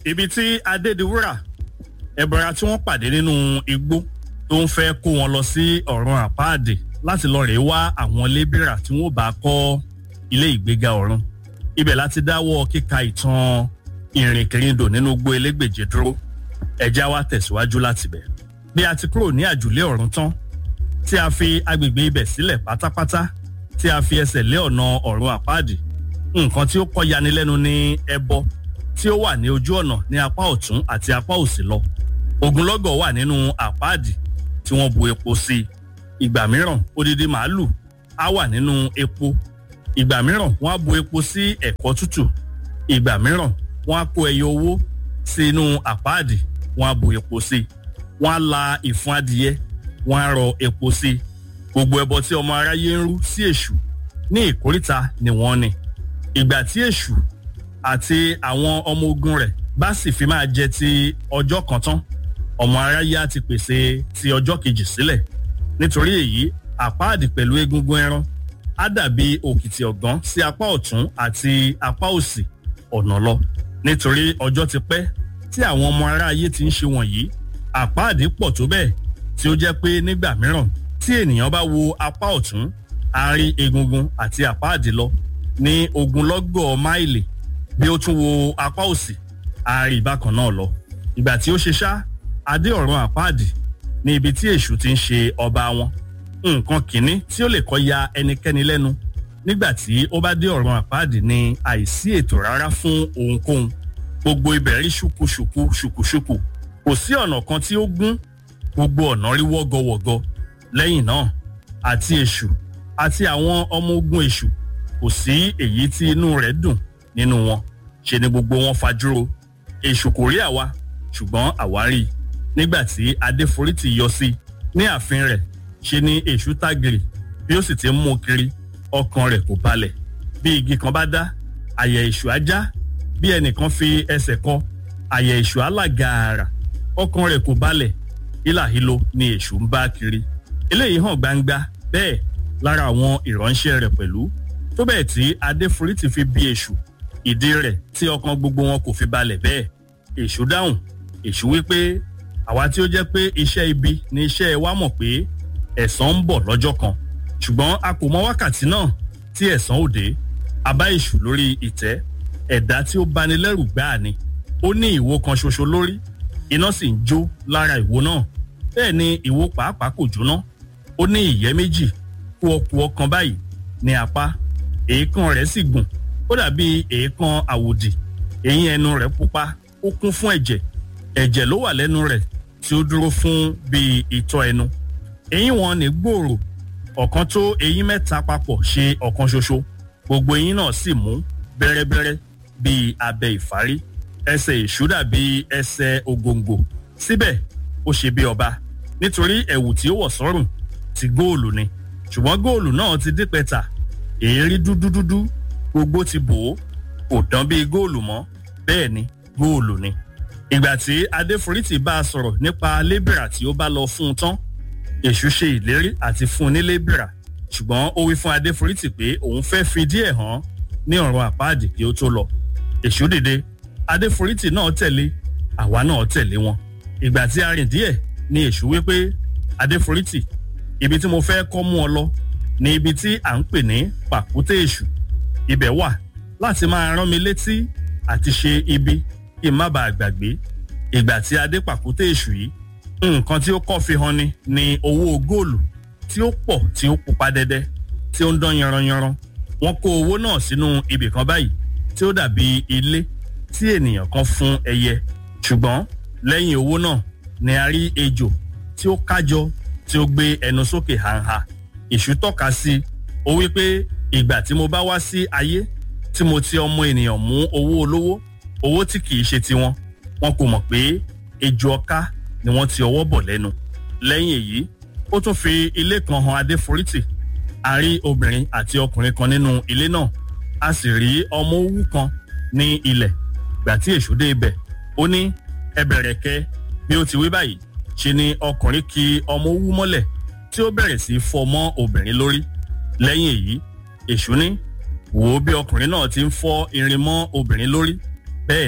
ibi tí adédiwúrà ẹbọra tí wọ́n pàdé nínú igbó tó ń fẹ́ kó wọn lọ sí ọ̀run àpáàdé láti lọ rèé wá àwọn lébìrà tí wọ́n bá kọ́ ilé ìgbéga ọ̀run ibẹ̀ láti dáwọ́ kíka ìtàn ìrìnkèrindò nínú igbó elégbèje dúró ẹja wa tẹ̀síwájú láti bẹ̀. bí a ti kúrò ní àjùlé ọ̀run tán tí a fi agbègbè ibẹ̀ sílẹ̀ pátápátá tí a fi ẹsẹ̀ lé ọ̀nà ọ̀run àpáàdì nǹkan tí ó kọ́ yanilẹ́nu ní ẹbọ tí ó wà ní ojú ọ̀nà ní apá ọ̀tún àti apá òsì lọ ogunlọ́gọ̀ wà nínú àpáàdì tí wọ́n bu epo sí i ìgbà mìíràn odidi màálù á wà nínú epo ìgbà mìíràn wọ́n á bu epo sí ẹ̀kọ́ tútù ìgbà mìíràn wọ́n á kó ẹyọ owó sínú àpáàdì wọ́n á bu epo sí i wọ́n á la ìfun adìyẹ wọ́n á rọ epo sí i gbogbo ẹbọ tí ọmọ aráyé ń rú sí èṣù ní ìkóríta ni wọ́n ní ìgbà tí èṣù àti àwọn ọmọ ogun rẹ̀ bá sì fi máa jẹ ti ọjọ́ kan tán ọmọ aráyé á ti pèsè ti ọjọ́ kejì sílẹ̀ nítorí èyí àpáàdì pẹ̀lú egungun ẹran á dàbí òkìtì ọ̀gán sí apá ọ̀tún àti apá òsì ọ̀nà lọ nítorí ọjọ́ ti pẹ́ tí àwọn ọmọ aráyé ti ń ṣe wọ̀nyí àpáàdì pọ̀ tó bẹ́ẹ̀ tí ó jẹ́ pé nígbà mìíràn tí ènìyàn bá wo apá ọ̀tún á rí egungun àti àpáàdì lọ ní ogunlọ́gọ̀ máìlì bí ó tún wo apá òsì á rí bákan náà lọ ìgbà tí ó ṣe ṣá adé ọ̀run àpáàdì ní ibi tí èṣù ti ń ṣe ọba wọn nǹkan kìíní tí ó lè kọ́ ya ẹnikẹ́ni lẹ́nu nígbà tí ó bá dé ọ̀run àpáàdì ní àìsí ètò rárá fún ohunkóhun gbogbo ibẹ̀ rí ṣùkúṣùkú ṣùkúṣùkú kò sí ọ̀nà kan tí ó gún gbogbo ọ̀nà rí wọ́gọwọ̀gọ lẹ́yìn náà àti èṣù àti àwọn ọmọ ogun èṣù kò sí èyí tí inú rẹ̀ dùn nínú wọn ṣe ni gbogbo wọn fajúro èṣù kò rí àwa ṣùgbọ́n àwa rí i nígbà tí adéforítì yọ sí ní ààfin rẹ̀ ṣe ni èṣù tágìrì bí ó sì ti ń mú kiri ọkàn rẹ̀ kò balẹ̀ bí igi kan bá dá àyà èṣù á já bí ẹnìkan fi ẹsẹ̀ kọ àyà èṣù á là gààrà ọkàn rẹ̀ kò balẹ̀ hílàhílo ni èṣù ń bá kiri eléyìí hàn gbangba bẹ́ẹ̀ lára àwọn ìránṣẹ́ rẹ̀ pẹ̀lú tó bẹ́ẹ̀ tí adéforítì fi bí èṣù ìdí rẹ̀ tí ọkàn gbogbo wọn kò fi balẹ̀ bẹ́ẹ̀ èṣù dáhùn èṣù wípé àwa tí ó jẹ́ pé iṣẹ́ ibi ni iṣẹ́ wa mọ̀ pé ẹ̀san ń bọ̀ lọ́jọ́ kan ṣùgbọ́n a kò mọ wákàtí náà tí ẹ̀san ò dé a bá èṣù lórí ìtẹ́ ẹ̀dá tí ó bani lẹ́rù gbáà ni ó ní ìwo kan ṣoṣo lórí iná sì ń jó lára ìwo náà bẹ́ẹ̀ ni ìwo pàápàá kò jóná ó ní ìyẹ́ méjì kú ọkù ọkàn báyìí ní apá èékán rẹ̀ sì gùn ó dàbí èékán àwòdì eyín ẹnu rẹ̀ pupa ó kún fún ẹ̀jẹ̀ ẹ̀jẹ̀ ló wà lẹ́nu rẹ̀ tí ó dúró fún bíi ìtọ́ ẹnu eyín wọn ní gbòòrò ọ̀kan tó eyín mẹ́ta papọ̀ ṣe ọ̀kan ṣoṣo gbogbo eyín náà sì mú bẹ́rẹ́bẹ́rẹ́ bíi abẹ ìfárí ẹsẹ̀ èṣù dàbí ẹsẹ̀ ògòǹgò síbẹ̀ ó ṣe bí ọba nítorí ẹ̀wù tí ó wọ̀ sọ́rùn ti góòlù ni ṣùgbọ́n góòlù náà ti dípẹ́ta èérí dúdúdúdú gbogbo ti bò ó kò dán bíi góòlù mọ́ bẹ́ẹ̀ ni góòlù ni ìgbà tí adéforítì bá a sọ̀rọ̀ nípa lébìrà tí ó bá lọ fún un tán èṣù ṣe ìlérí àti fún un ní lébìrà ṣùgbọ́n ó wí fún adéforítì pé òun fẹ́ fi díẹ̀ hàn ní ọ̀run àpáàdì kí ó tó lọ èṣù dìde adéforítì náà tẹ̀lé àwa náà tẹ̀lé wọn ìgbà tí a rìn díẹ̀ ni èṣù wí pé adéforítì ibi tí mo fẹ́ kọ́ mú ọ lọ ni ibi tí à ń pè ní pàkúté èṣù ibẹ̀ wà láti máa rán mi létí àti ṣe ibi kí n má bàa gbàgbé ìgbà tí a dé pàkúté èṣù yìí nǹkan tí ó kọ́ fi hàn ni ni owó góòlù tí ó pọ̀ tí ó pupa dẹ́dẹ́ tí ó ń dán yanranyanran wọ́n kó owó náà sínú ibì kan báyìí tí ó dàbí ilé tí ènìyàn kan fún ẹyẹ ṣùgbọ́n lẹ́yìn owó náà ni a rí ejò tí ó kájọ tí ó gbé ẹnu sókè hànhà èṣù tọ́ka sí ó wí pé ìgbà tí mo bá wá sí ayé tí mo ti ọmọ ènìyàn mú owó olówó owó tí kìí ṣe tiwọn wọn kò mọ̀ pé ejò ọká ni wọ́n ti ọwọ́ bọ̀ lẹ́nu lẹ́yìn èyí ó tún fi ilé kan hàn adéforítì a rí obìnrin àti ọkùnrin kan nínú ilé náà a sì rí ọmọ owú kan ní ilẹ̀ gbà tí èṣù dé ibẹ̀ ó ní ẹ bẹ̀rẹ̀ kẹ́ bí ó ti wí báyìí ṣe ni ọkùnrin ki ọmọ owú mọ́lẹ̀ tí ó bẹ̀rẹ̀ sí fọ́ mọ́ obìnrin lórí lẹ́yìn èyí èṣù ní wò ó bí ọkùnrin náà ti ń fọ́ irin mọ́ obìnrin lórí bẹ́ẹ̀ ni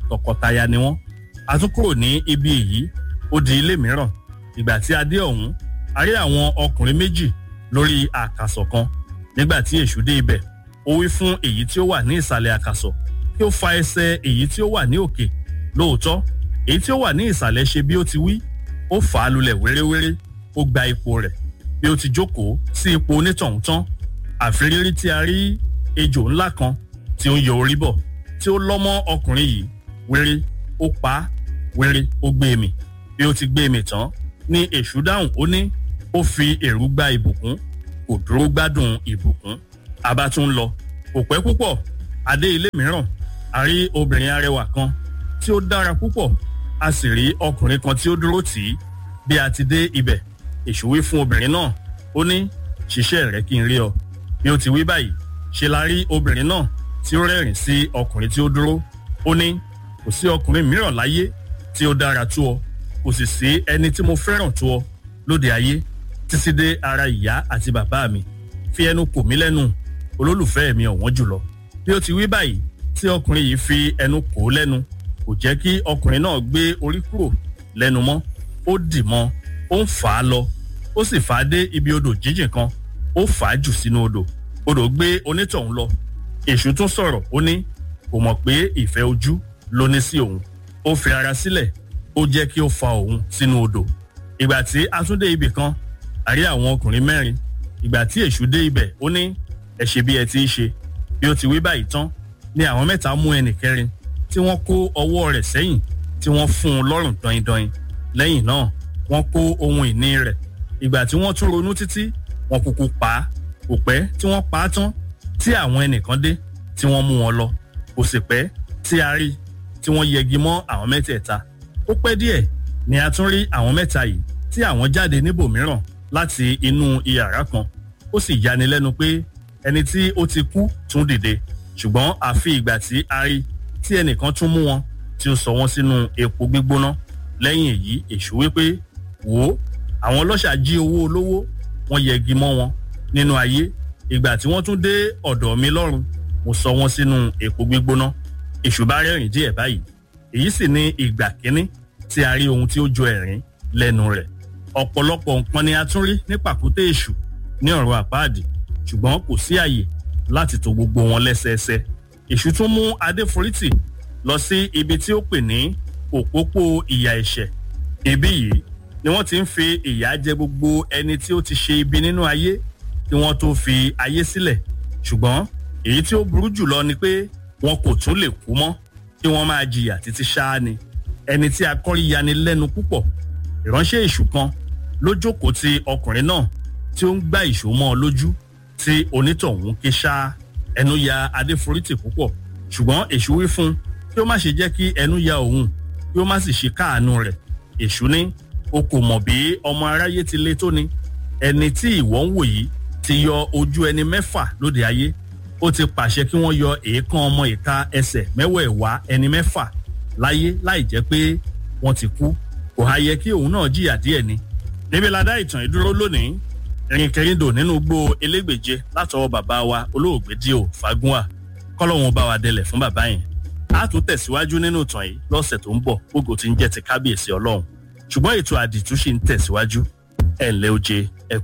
tọkọtaya ni wọ́n a tún kúrò ní ibi èyí ó di ilé mìíràn ìgbà tí a dé ọ̀hún a rí àwọn ọkùnrin méjì lórí àkàsọ̀ kan nígbà tí èṣù dé ibẹ̀ ó wí fún èyí tí ó wà ní ìsàlẹ̀ àkàsọ̀ kí ó fa ẹsẹ̀ èyí tí ó wà ní òkè lóòótọ́ èyí tí ó wà ní ìsàlẹ̀ ṣe bí ó ti wí ó fà á lulẹ̀ wéréwéré ó gba ipò rẹ̀ bí ó ti jókòó sí ipò onítọ̀hún tán àfirírí tí a rí ejò ńlá kan tí ó ń yọ orí bọ̀ tí ó lọ́ mọ́ ọkùnrin yìí wéré ó pa á wéré ó gbé e mì bí ó ti gbé e mì tán ní èṣù dáhùn ó ní ó fi èrú gba ìbùkún kò dúró gbádùn ìbùkún a bá tún lọ kò pẹ́ púpọ̀ adé ilé mìíràn a rí obìnrin arẹwà kan tí ó dára púpọ̀ a sì rí ọkùnrin kan tí ó dúró tì í bí a ti dé ibẹ̀ èṣù wí fún obìnrin náà ó ní ṣiṣẹ́ rẹ kí n rí ọ bí ó ti wí báyìí ṣe la rí obìnrin náà tí ó rẹ́rìn sí ọkùnrin tí ó dúró ó ní kò sí ọkùnrin mìíràn láyé tí ó dára tó ọ kò sì sí ẹni tí mo fẹ́ràn tó ọ lóde ayé títí dé ara ìyá àti bàbá mi fi ẹnu kò mí lẹ́nu olólùfẹ́ mi ọ̀wọ́n jùlọ bí ó ti wí báyìí tí ọkùnrin yìí fi ẹnu kò ó lẹ́nu kò jẹ́ kí ọkùnrin náà gbé orí kúrò lẹ́nu mọ́ ó dì mọ́ ó ń fà á lọ ó sì fà á dé ibi odò jíjìn kan ó fà á jù sínú odò odò gbé onítọ̀hún lọ èṣù tún sọ̀rọ̀ ó ní kò mọ̀ pé ìfẹ́ ojú ló ní sí òun ó fi ara sílẹ̀ ó jẹ́ kí ó fa òun sínú odò ìgbà tí a tún dé ibì kan a rí àwọn ọkùnrin mẹ́rin ìgbà tí èṣù dé ibẹ̀ ó ní ẹ ṣe bí ẹ ti ń ṣe bí ó ti wí báyìí tán ni àwọn mẹ́ta mú ẹnì kẹrin tí wọ́n kó ọwọ́ rẹ̀ sẹ́yìn tí wọ́n fún un lọ́rùn dọindọin lẹ́yìn náà wọ́n kó ohun ìní rẹ̀ ìgbà tí wọ́n tún ronú títí wọ́n kúkú pa á kò pẹ́ tí wọ́n pa á tán tí àwọn ẹnìkan dé tí wọ́n mú wọn lọ kò sì pẹ́ tí a rí tí wọ́n yẹgi mọ́ àwọn mẹ́tẹ̀ẹ̀ta ó pẹ́ díẹ̀ ni a tún rí àwọn mẹ́ta yìí tí àwọn jáde níbòmíràn láti inú iyàrá kan ó sì yani lẹ́nu pé ẹni tí ó ti kú tún dìde ṣùgbọ́n àfi ìgbà tí a rí tí ẹnìkan tún mú wọn tí ó sọ wọn sínú epo gbígbóná lẹ́yìn èyí èṣù wípé wò ó àwọn ọlọ́ṣà jí owó olówó wọ́n yẹgi mọ́ wọn nínú ayé ìgbà tí wọ́n tún dé ọ̀dọ̀ mi lọ́run mo sọ wọn sínú epo gbígbóná èṣù bá rẹ́rìn díẹ̀ báyìí èyí sì ni ìgbà kínní tí a rí ohun tí ó jọ ẹ̀rín lẹ́nu rẹ̀ ọ̀pọ̀lọpọ̀ nǹkan ni a tún rí ní pàkúté èṣù ní ọ̀rọ̀ àpáàdì ṣùgbọ́n kò sí àyè láti tò gbogbo wọn lẹ́sẹẹsẹ èṣù tún mú adéforítì lọ sí ibi tí ó pè ní òpópó ìyà ẹ̀ṣẹ̀ ibi yìí ni wọ́n ti ń fi ìyà jẹ gbogbo ẹni tí ó ti ṣe ibi nínú ayé kí wọ́n tó fi ayé sílẹ̀ ṣùgbọ́n èyí tí ó burú jùlọ ni pé wọn kò tún lè kú mọ́ kí wọ́n máa jìyà títí ṣáá ni ẹni tí akọ́rí yani lẹ́nu púpọ̀ ìránṣẹ́ èṣù kan ló jókòó ti ọkùnrin náà tí ó ń gbá ìṣó mọ́ ọ lójú tí onítọ̀hún ké ṣáá ẹnu ya adéforítì púpọ̀ ṣùgbọ́n èṣù wí fún un kí ó má ṣe jẹ́ kí ẹnu ya òun kí ó má sì ṣe káàánú rẹ̀ èṣù ní o kò mọ̀ bí ọmọ aráyé ti le tó ni ẹni tí ìwọ ń wò yìí ti yọ ojú ẹni mẹ́fà lóde ayé ó ti pàṣẹ kí wọ́n yọ èékán ọmọ ìka ẹsẹ̀ mẹ́wẹ̀ẹ̀wá ẹni mẹ́fà láyé láì jẹ́ pé wọ́n ti kú kò há yẹ kí òun náà jìyà díẹ̀ ni. níbi la dá ìtàn ìdúró lónìí ìrìnkèrindò nínú gbó elégbèje látọwọ́ bàbá wa olóògbé díò fagunwa kọ́lọ́hún bá wa délẹ̀ fún bàbá yẹn. a tún tẹ̀síwájú nínú ìtàn yìí lọ́sẹ̀ tó ń bọ̀ gbogbo tí ń jẹ́ ti kábíyèsí ọlọ́run ṣùgbọ́n ètò àdìtú ṣì ń tẹ̀síwájú ẹ̀ ǹlẹ́ oje ẹ